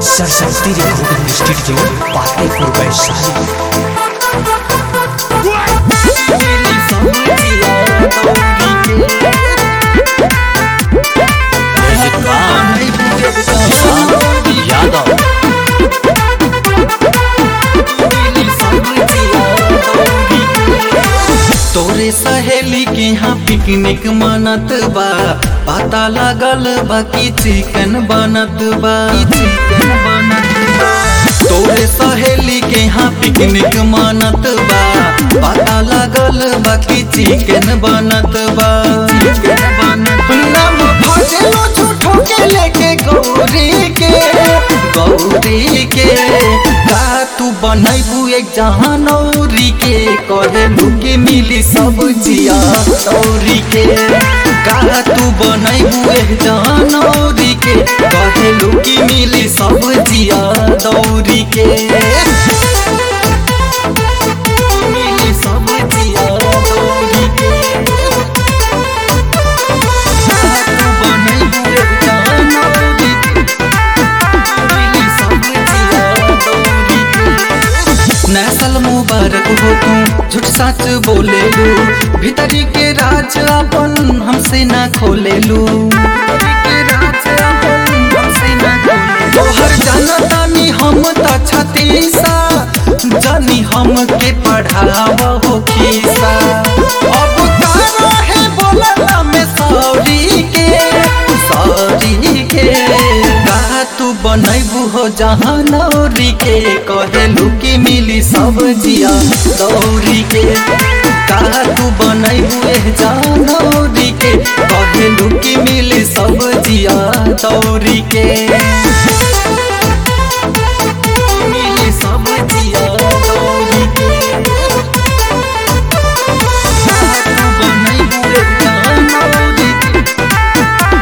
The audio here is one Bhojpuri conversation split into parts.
सरस्वती रिकॉर्डिंग स्टूडियो पातेपुर वैशाली यादव तोरे सहेली के यहाँ पिकनिक मनत बा पता लागल बा कि चिकन बनत बा चिकन बनत बा तोरे सहेली के यहाँ पिकनिक मनत बा पता लागल बा कि चिकन बनत बा चिकन बनत नाम भजलो झूठो के लेके गौरी के गौरी के का तू बनैबू एक जहानौरी के कहलू के मिली सब जिया दौरी के का तू बनैबू एक जहानौरी के कहलू के मिली सब जिया दौरी के मिली सब जिया दौरी के का तू बनैबू एक जहानौरी के नसल मुबारक हो तू झूठ सच बोले लू भीतरी के राज अपन हमसे ना खोले लू तोहर जानतानी हम त छतीसा जानी हम के पढ़ावा हो खीसा अब का रहे बोलना में सॉरी के सॉरी के का तू बनैबू हो जहाँ नौरी के कहेलू कि मिली सब जिया दौरी के का तू बनैबू ए जहाँ नौरी के कहेलू कि मिली सब जिया दौरी के मिली सब जिया दौरी के का तू बनैबू ए जहाँ नौरी के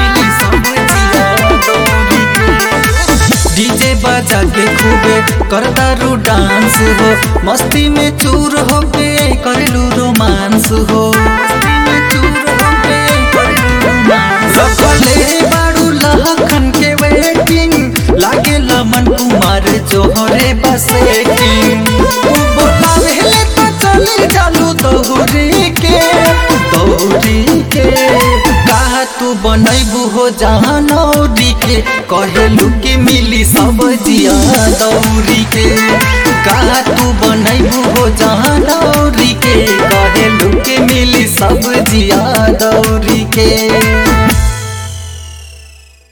डीजे बजा के खूबे करता रू डांस हो मस्ती में चूर हो के करलू रोमांस हो रखले बारू लहखन के वेटिंग लागे लमन कुमार जोहरे बसे बोलावे तो चली चालू दौरी के दौरी के का तू बनैबू हो जहाँ नौरी के कहेलू के मिली सब जिया दौरी के का तू बनैबू हो जहाँ नौरी के कहेलू के मिली सब जिया दौरी के